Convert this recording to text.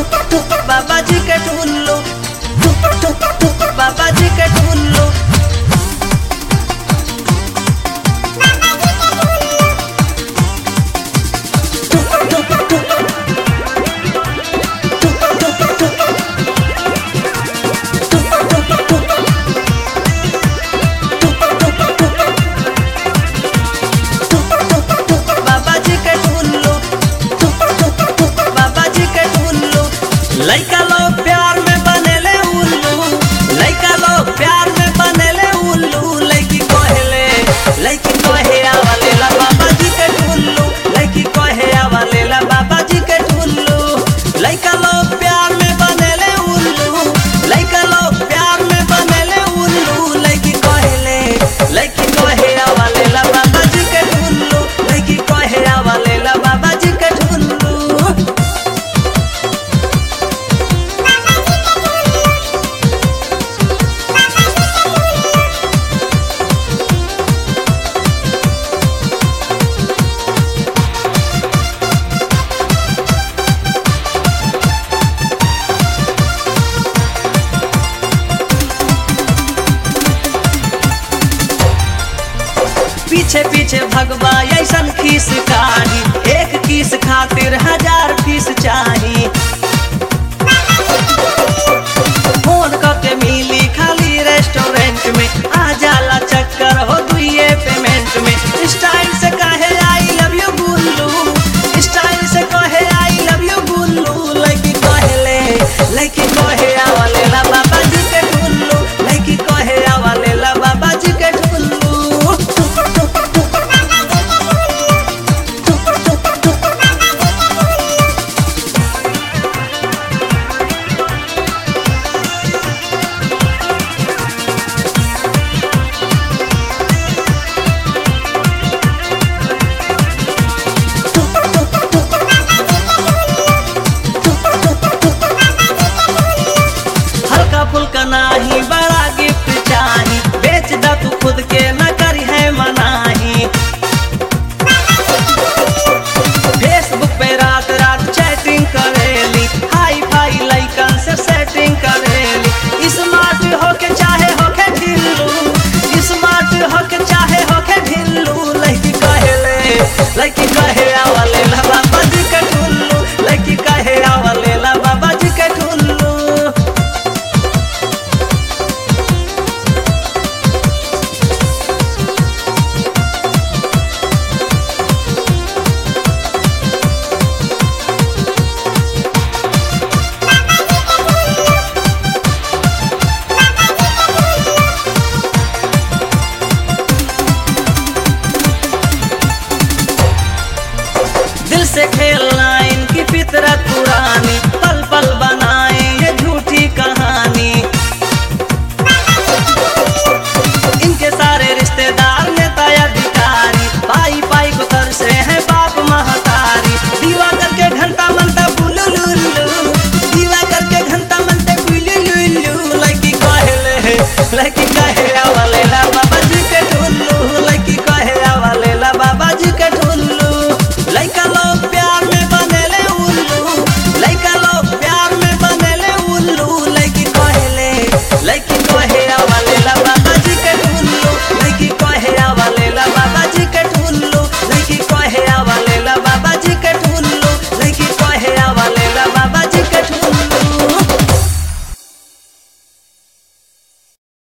बाबा जी के टुल्लू बाबा जी के टुल्लू बाबा जी के टुल्लू बाबा जी के टुल्लू लइका लोग प्यार में बनेले उल्लू लइका लोग प्यार में बनेले उल्लू लइकी कहेले लइकी कहे आवाले ला बाबा जी के टुल्लू लइकी कहे आवाले ला बाबा जी के टुल्लू लइका लोग प्यार में बनेले उल्लू लइका लोग प्यार में बनेले उल्लू लइकी कहेले लइकी कहे आवाले ला बाबा जी के टुल्लू लइकी कहे आवाले ला बाबा जी के टुल्लू पीछे पीछे भगवा ऐसन खीस कारी एक किस खातिर हजार फीस चाही फोन करके मिली खाली रेस्टोरेंट में आ जाला चक्कर हो दुए पेमेंट में स्टाइल से कहे I love you Gullu style से कहे आई लव यू गुल्लू लड़की कहेले लड़की कहे आवाले ला बाबा जी के टुल्लू लड़की कहे आवाले ला बाबा जी के टुल्लू हल्का फुल्का नाही बड़ा गिफ्ट चाही बेच दा तू खुद के न करी है मनाही फेसबुक पे रात रात चैटिंग करेली हाई फाई लाइकन से सेटिंग करेली स्मार्ट होके चाहे होके ढिल्लू स्मार्ट होके चाहे होके ढिल्लू लड़की कहेले लड़की कहे आवले ला बाबा जी के टुल्लू लड़की कहे आवले ला बाबा जी के टुल्लू दिल से खेलना इनकी फितरत